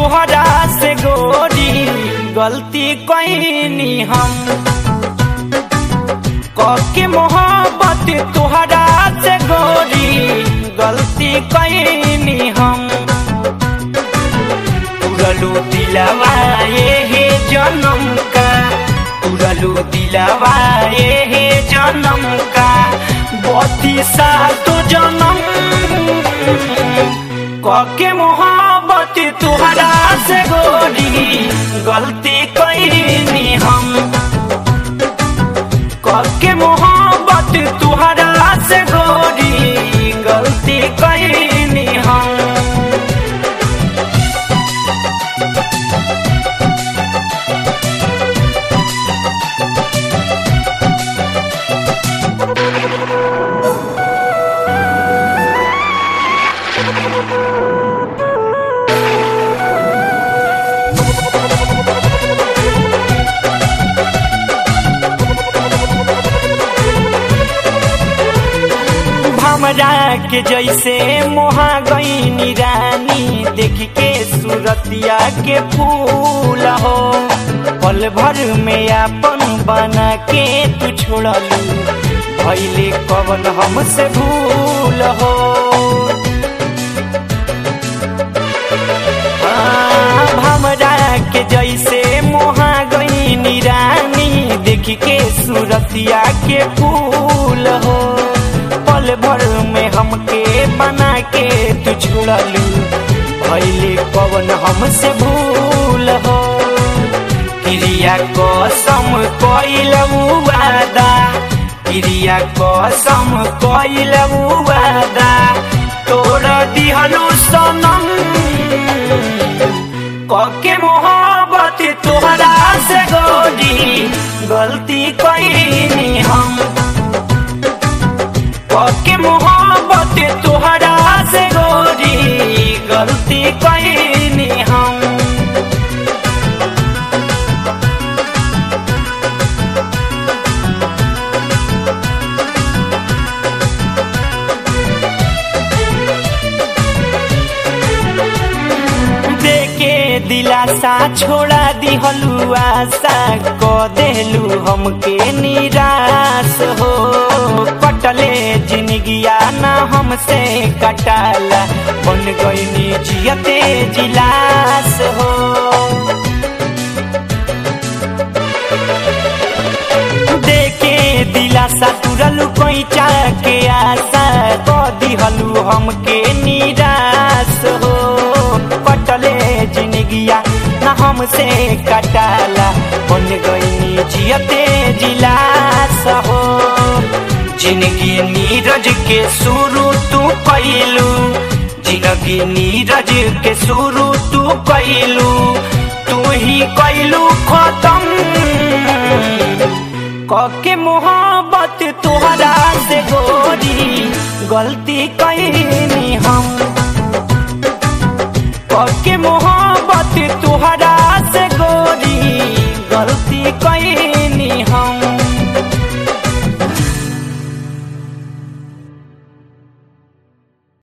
तुहरा से गोरी गलती कैनी हम कके मोहब्बत तुहरा से गोरी गलती कैनी हम तुरलू दिलवा हे जन्म का तुरलू दिलवा हे जन्म का बत्तीसा तो जन्म कके मोहब्बत तुहरा से गोरी गलती कैनी हम कके मोहब्बत तुहरा से गोरी गलती कैनी हम हमरा के जैसे मोहा गईनी रानी देख के सूरतिया के फूल हो पल भर में अपन बना के तू छोड़लू भैले कवन हमसे भूल हो हाँ, हमरा के जैसे मोहा गईनी रानी देख के सूरतिया के फूल हो पल भर में हमके बना के तू छुड़लू भैले कवन हमसे भूल हो क्रिया कसम कैलू वादा क्रिया कसम कैलू वादा तोड़ दिहलू सनम कके मोहब्बत तोहरा से गोरी गलती कैनी हम के मोहब्बत तुहरा से गोरी गलती कैनी हम देके दिलासा छोड़ा दिहलू आशा क देलू हमके निराश हो कटले जिंदगिया ना हमसे कटाला बन गईनी जियते जिलास हो देके दिलासा तुरलू कैचा के आशा क दिहलू हमके निराश हो कटले जिंदगिया ना हमसे कटाला बन गईनी जियते जिलास हो जिंदगी नीरज के शुरू तू कैलू जिंदगी नीरज के शुरू तू कैलू तू ही कैलू खत्म कके मोहब्बत तुहरा से गोरी गलती कैनी हम कके मोहब्बत तुहरा